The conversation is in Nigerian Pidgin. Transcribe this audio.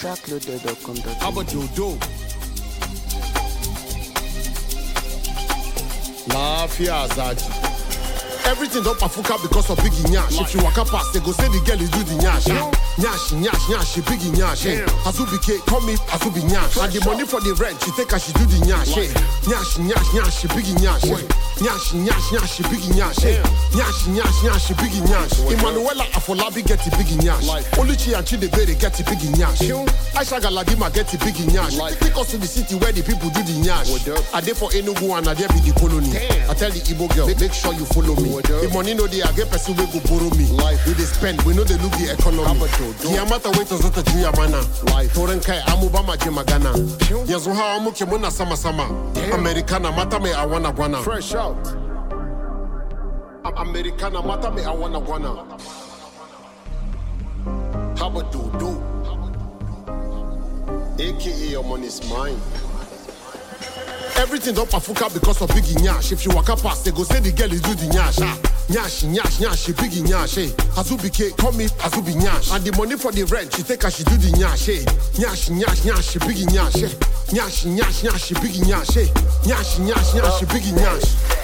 Trackloaded.com. Abadodo. Laafia Azaji. Everything don pafuka because of biggie nyash. If you waka past, they go say the girl is do the nyash. ah. Nyash, nyash, nyash, she biggie nyash. eh. Azubike, call me Azubi nyash. And the money for the rent, she take her, she do the nyash. eh. Nyash, nyash, nyash, she biggie nyash. eh. Nyash, nyash, nyash, she biggie nyash. eh. Nyash, nyash, nyash, she biggie nyash. Emmanuela Afolabi get the biggie nyash. Oluchi and Chidebere get the biggie nyash. Aisha Galadima get the biggie nyash. Take us to the city where the people do the nyash. I dey for Enugu and I dey be the colony. I tell the Igbo girl, make sure you follow me. The money no dey, I get person wey go borrow me. We dey spend, we no dey look the economy. Kiamata wait zota juya mana. Toren kai amuba maje magana. Yanzu ha amuke muna sama sama. Americana mata me I wanna guana. Fresh out. Americana mata me I wanna guana. Habadodo. AKA your money's mine. Everything don pafuka because of biggie nyash. If you waka past, they go say the girl is do the nyash. Ah, nyash, nyash, nyash, she biggie nyash. Hey, Azubike, call me Azubi nyash. And the money for the rent, she take her, she do the nyash. Hey, nyash, nyash, nyash, she biggie nyash. Hey, nyash, nyash, nyash, she biggie nyash. Hey, nyash, nyash, nyash, she biggie nyash.